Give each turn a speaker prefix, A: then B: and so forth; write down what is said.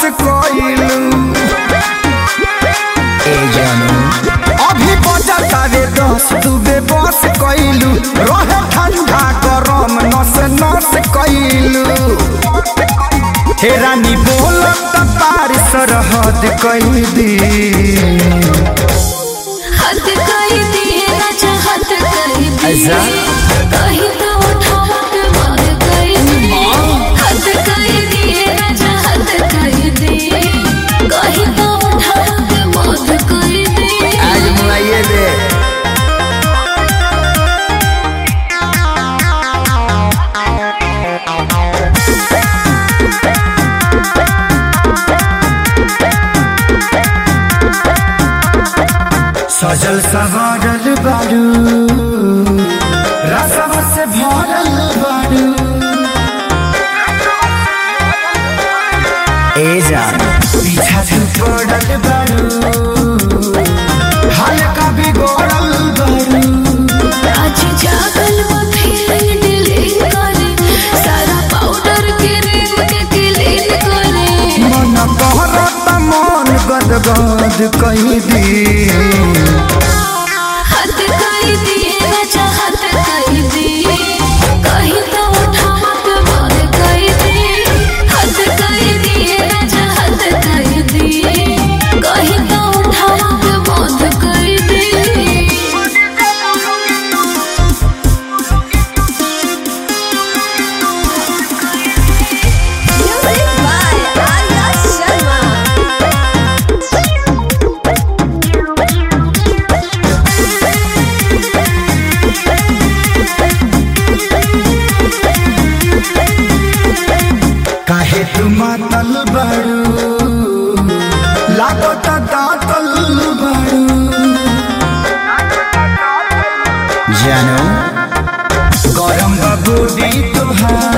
A: कइलू
B: ए जानू
A: अभी बजतावे दस दुबे बस कइलू रहे ठंडा गरम नस नस कइलू हे रानी बोलत पार सरहद कई दी
C: हद कर दिए राजा हद कर दिए
B: ऐसा?
C: कहीं तो उठावा के मार कर दिए हद कर दिए राजा हद कर दिए कहीं तो उठावा के मार कर दिए
B: आज मुआइए दे
A: सजल सवारल बारू रसम से भरल बारू
B: ए जान
A: पीछा से पड़ल बारू हल्का बिगड़ल बारू
C: आज जागल वो फीलिंग डिलीट करे सारा पाउडर के रिंग के क्लीन करे
A: मन कहरत मन गदगद कहीं दी
C: हद कर दिए राजा हद कर दिए कहीं तो उठावा के मार कर दिए हद कर दिए राजा हद कर दिए कहीं तो उठावा के मार कर दिए
D: Music by Arya Sharma.
A: काहे तू मातल बारू लागत दातल बारू
B: जानू
A: गरम बबूरी तुहार